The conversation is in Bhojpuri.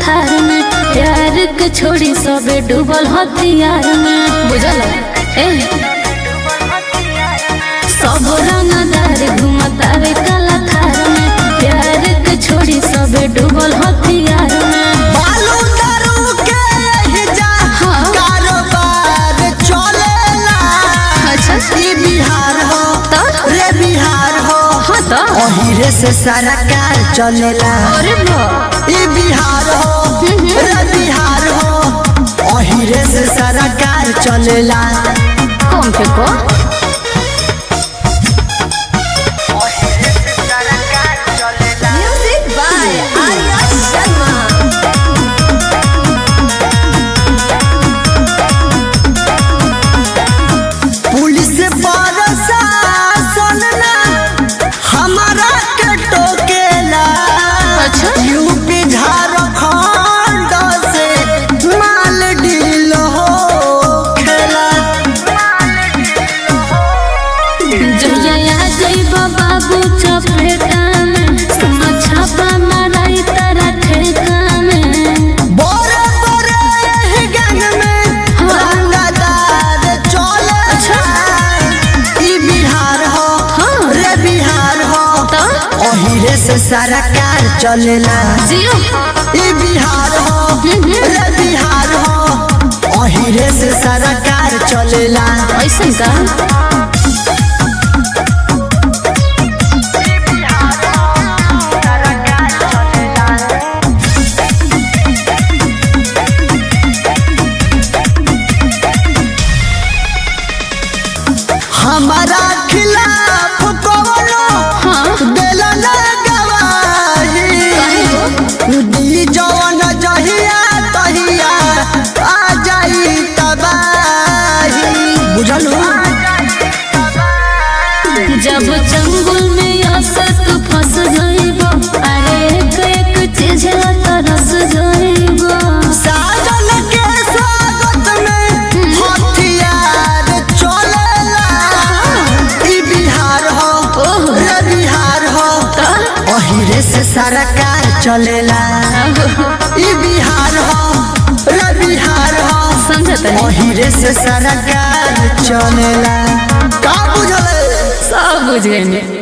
थार में प्यार के छोड़ी सबे डूबल हथियार में बुझल ए सब रंगदार घुमतावे काला थार में प्यार के छोड़ी सबे डूबल हथियार में बालू दारू के यही जा हाँ। कारोबार चलेला अच्छा ई बिहार हो तो रे बिहार हो हाँ तो ओहिरे से सारा कार चलेला अरे बा ई बिहार हो रे बिहार हो ओहिरे से सारा कार चलेला कौन के को Music by Arya Sharma. Police प्रशासन ना हमारा के टोकेला अच्छा। यूपी झारखंड से माल डील हो खेला जया जइबा बाबू चपेटा में सुन छापा माराई तारा ठेका में बोरे बोरे यही गैंग में रंगदार चले अच्छा। ई बिहार हो हाँ। रे बिहार हो तो ओहिरे से सारा कार चलेला जियो ई बिहार हो रे बिहार हो ओहिरे से सारा कार चलेला ऐसन का हमारा खिलाफ कौनो हाँ देला ना गवाही दी जवन जहिया तहिया आ जाई तबाही बुझलू जब जंगल में असत फंस जाइबो अरे एक एक चीज तरस जाइबो साजन के स्वागत में हथियार चलेला ई बिहार हो ओह। रे बिहार हो तो ओहिरे से सारा कार चलेला ई बिहार हो रे बिहार हो समझत नहीं ओहिरे से सारा कार चलेला का बुझले सब बुझ गए